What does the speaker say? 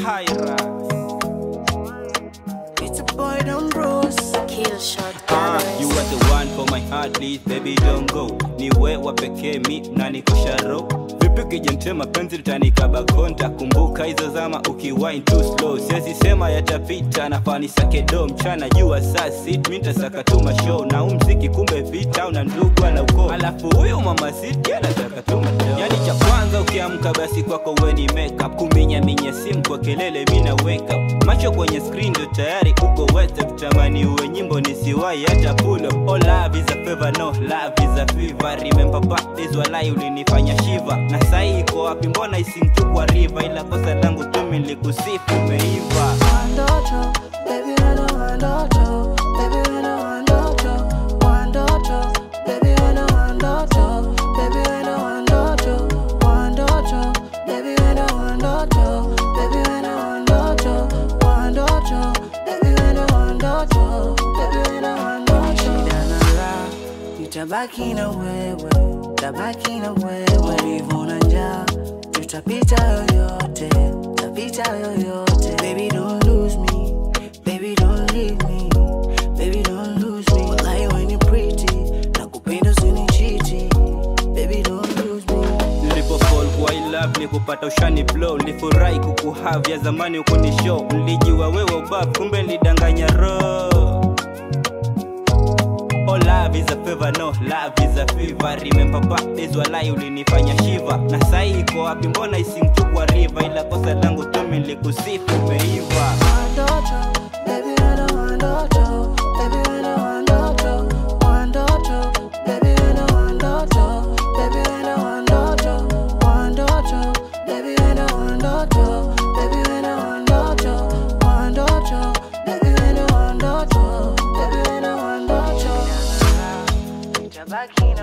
Hyra. It's a boy down Bruce. Kill shot Ah, you cameras. are the one for my heart, please baby don't go. Ni wewe pekee mi na nikosha roho. Vipi ukijentema penzi litanikaba konta, kumbuka hizo zama ukiwine too slow. Siwezi sema yatapita, nafaa nisake do mchana jua saa sit, mi nitasaka tu mashow na huu mziki kumbe vita una ndugu ana ukoo. Alafu huyu mama sit anataka tu mashow. Yani cha kwanza ukiamka basi kwako we ni makeup, kuminya minya simu kwa kelele mi na wake up. Macho kwenye screen ndio tayari uko wete, kutamani uwe nyimbo nisiwahi hata pull up. Oh love is a favor, no love is a fever. Remember back days walai ulinifanya shiva, na sahi iko wapi? Mbona isimtu kwa river, ila kosa langu tu mimi nilikusifu umeiva. Wandoto, baby wana wandoto, baby wana wandoto, wandoto, baby wana wandoto, baby wana wandoto, wandoto, baby wana wandoto, baby wana wandoto, wandoto, baby wana wandoto, baby wana wandoto. Shida na raha, nitabaki na wewe, tabaki na wewe, hivyo na njaa, tutapita yoyote, tutapita yoyote. Baby don't lose me, baby don't leave me, baby don't lose me. Wallahi when you pretty, nakupenda usinichiti, baby don't lose me. Nilipo fall kwa I love ni kupata ushani blow, nilifurahi kukuhave ya zamani ukuni show, nilijua wewe ubab, kumbe nilidanganya roho. Oh love is a favor, no love is a fever. Remember back days walai ulinifanya shiva, na sahi iko wapi? Mbona isimtu kwa river, ila kosa langu tu mimi nilikusifu umeiva. Wandoto, baby wana wandoto, baby wana wandoto, wandoto, baby wana wandoto, baby wana wandoto, wandoto, baby wana wandoto, baby wana wandoto, wandoto, baby wana wandoto, baby wana wandoto. Nitabaki